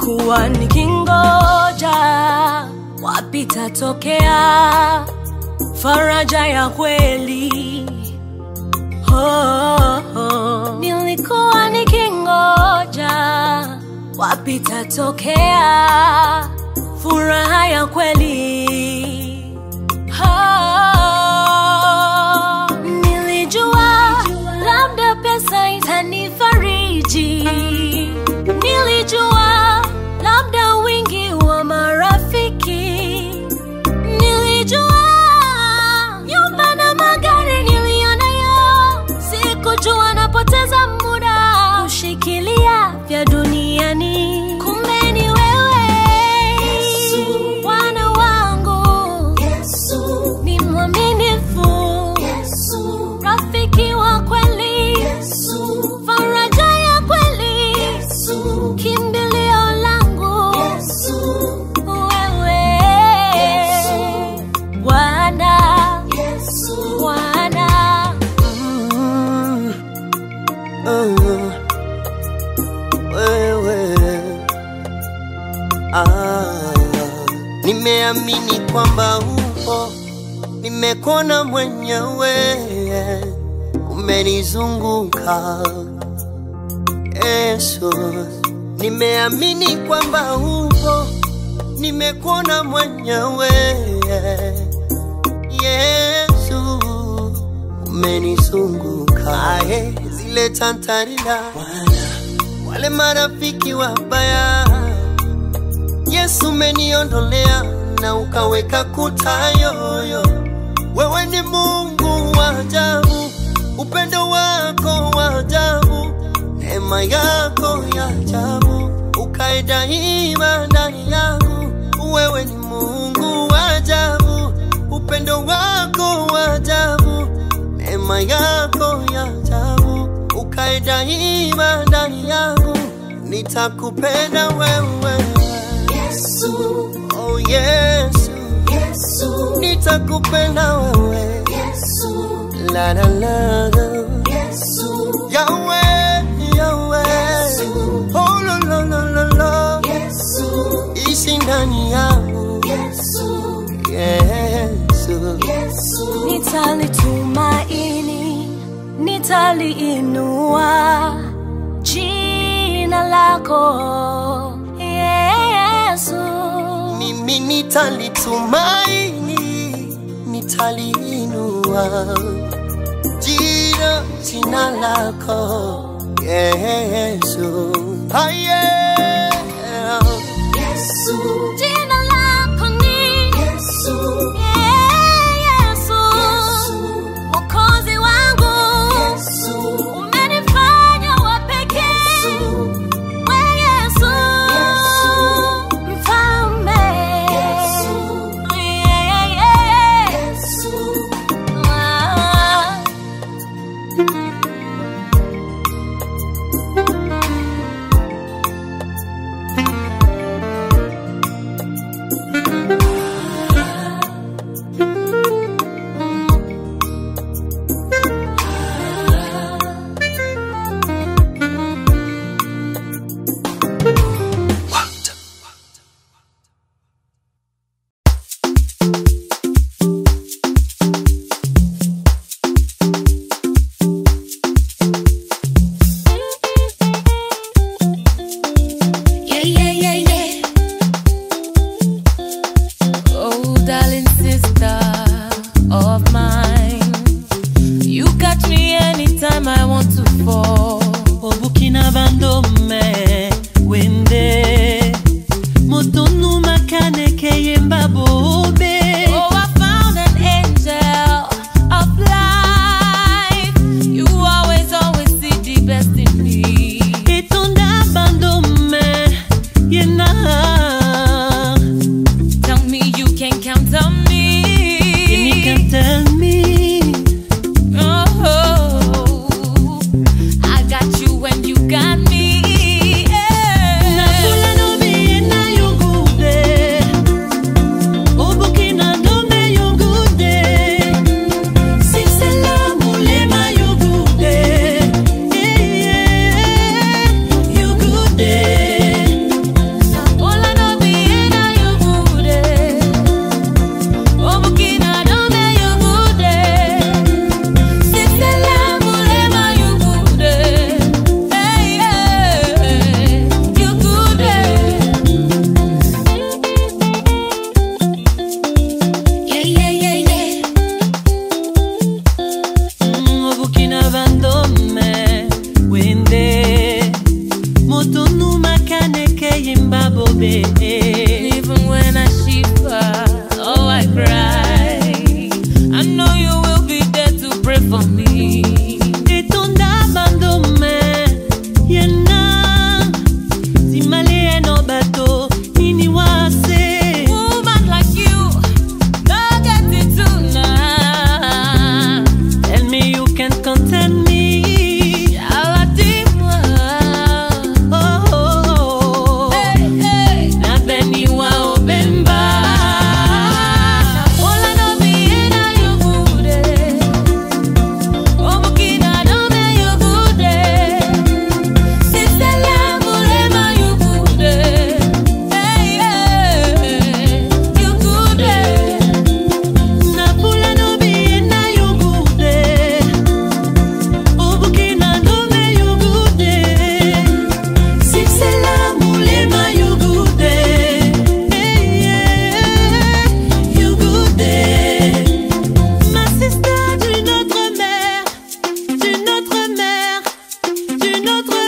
nilikuwa nikingoja wapi tatokea faraja ya kweli oh, oh. nilikuwa nikingoja wapi tatokea furaha ya kweli oh, nilijua labda pesa itanifariji nilijua labda wingi wa marafiki nilijua nyumba na magari niliyonayo sikujua napoteza muda kushikilia vya duniani kumbe ni wewe bwana wangu ni mwaminifu rafiki wa kweli faraja ya kweli kimbilio langu wewe bwana bwana Mm, uh, wewe ah, nimeamini kwamba upo, nimekuona mwenyewe, umenizunguka Yesu, nimeamini kwamba upo, nimekuona mwenyewe Yesu, umenizunguka Ae, zile tantarila wale marafiki wabaya Yesu umeniondolea na ukaweka kuta yoyo. Wewe ni Mungu wa ajabu, upendo wako wa ajabu, neema yako ya ajabu, ukae daima ndani yangu. Wewe ni Mungu wa ajabu, upendo wako wa ajabu, neema yako ya ajabu, ukae daima ndani yangu. Nitakupenda wewe Oh Yesu, nitakupenda wewe la la la la. Yahweh, Yahweh, oh la la la la la, ishi ndani yangu Yesu, nitalitumaini nitaliinua jina lako yesu mimi nitalitumaini, nitaliinua jina jina lako Yesu, ah, yeah. jina lako ni yesu mwokozi wangu umenifanya wa pekee we yesu mfalme Yeah, yeah, yeah. Ah. Yeah, yeah, yeah, yeah. Oh, darling sister of mine, you catch me anytime I want to fall. obukina bandomme wende motonu makaneke yemba bobe Oh, I found an angel of life. You always, always see the best in me. etonda bandomme yena Tell me you can count on me. and you can tell me Oh, I notre